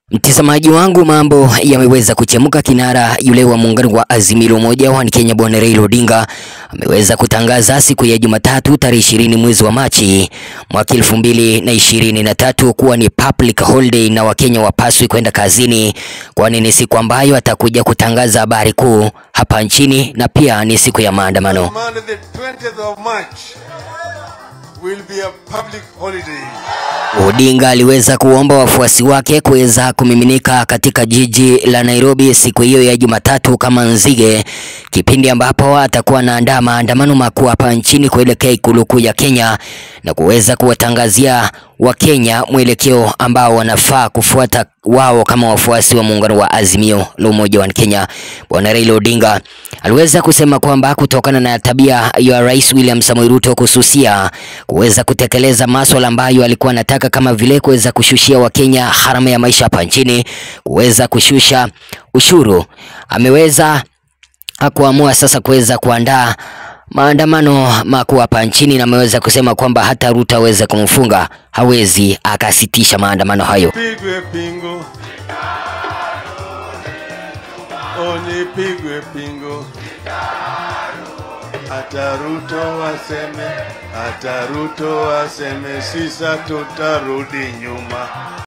Mtazamaji wangu, mambo yameweza kuchemuka. Kinara yule wa muungano wa Azimio la Umoja wa Kenya Bwana Raila Odinga ameweza kutangaza siku ya Jumatatu tarehe ishirini mwezi wa Machi mwaka elfu mbili na ishirini na tatu kuwa ni public holiday na Wakenya wapaswi kwenda kazini, kwani ni siku ambayo atakuja kutangaza habari kuu hapa nchini na pia ni siku ya maandamano. Monday, the 20th of March, will be a public holiday. Odinga aliweza kuomba wafuasi wake kuweza kumiminika katika jiji la Nairobi siku hiyo ya Jumatatu kama nzige, kipindi ambapo atakuwa anaandaa maandamano makuu hapa nchini kuelekea ikulu kuu ya Kenya na kuweza kuwatangazia Wakenya mwelekeo ambao wanafaa kufuata wao kama wafuasi wa muungano wa Azimio la Umoja wa Kenya. Bwana Raila Odinga aliweza kusema kwamba kutokana na tabia ya Rais William Samoei Ruto kususia kuweza kutekeleza masuala ambayo alikuwa anataka kama vile kuweza kushushia Wakenya gharama ya maisha hapa nchini, kuweza kushusha ushuru, ameweza kuamua sasa kuweza kuandaa maandamano makuu hapa nchini na ameweza kusema kwamba hata Ruto aweze kumfunga hawezi akasitisha maandamano hayo. Pigwe pingo. Onipigwe pingo. Hata Ruto waseme, hata Ruto waseme, sisa tutarudi nyuma.